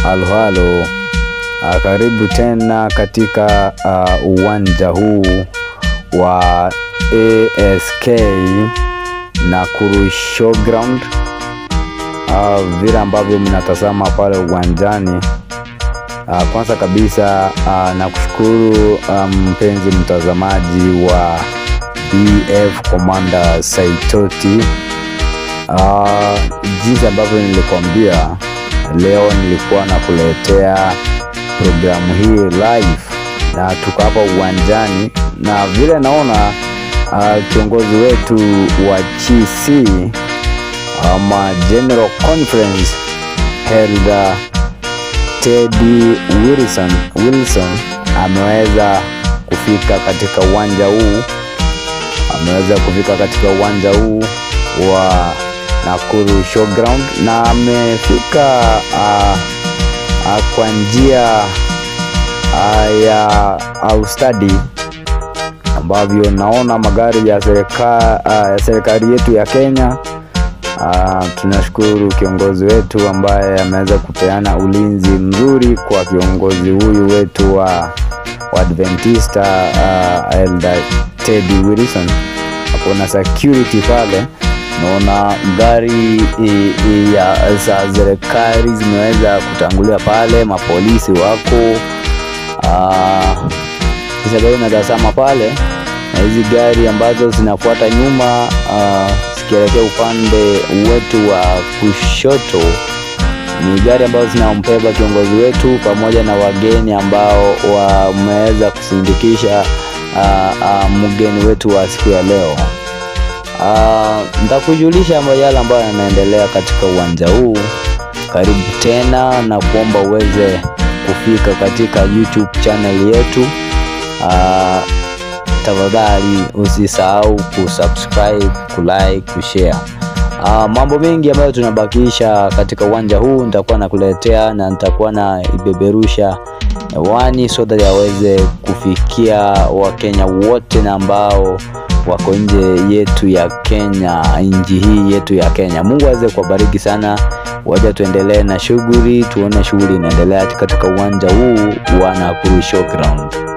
Halo halo, uh, karibu tena katika uh, uwanja huu wa ASK Nakuru Showground. Uh, vile ambavyo mnatazama pale uwanjani uh, kwanza kabisa uh, nakushukuru uh, mpenzi mtazamaji wa BF Commander Saitoti. Uh, jinsi ambavyo nilikwambia leo nilikuwa nakuletea programu hii live na tuko hapa uwanjani, na vile naona uh, kiongozi wetu wa GC ama General Conference held Teddy Wilson, Wilson ameweza kufika katika uwanja huu ameweza kufika katika uwanja huu wa Nakuru Showground na amefika uh, uh, kwa njia uh, ya ustadi ambavyo naona magari ya serikali uh, ya serikali yetu ya Kenya. Uh, tunashukuru kiongozi wetu ambaye ameweza kupeana ulinzi mzuri kwa kiongozi huyu wetu wa, wa Adventista uh, Elder Teddy Wilson. Hakuna security pale naona gari i, i, ya za serikali zimeweza kutangulia pale, mapolisi wako kisagari natazama pale, na hizi gari ambazo zinafuata nyuma zikielekea upande wetu wa kushoto ni gari ambazo zinampeba kiongozi wetu pamoja na wageni ambao wameweza kusindikisha mgeni wetu wa siku ya leo. Uh, nitakujulisha yale ambayo yanaendelea katika uwanja huu. Karibu tena na kuomba uweze kufika katika YouTube channel yetu. Uh, tafadhali usisahau kusubscribe, kulike, kushare. Uh, mambo mengi ambayo tunabakisha katika uwanja huu nitakuwa nakuletea na nitakuwa na ibeberusha hewani so that yaweze kufikia Wakenya wote na ambao wako nje yetu ya Kenya, nchi hii yetu ya Kenya. Mungu aweze kuwabariki sana. Waja tuendelee na shughuli, tuone shughuli inaendelea katika uwanja huu wa Nakuru Showground.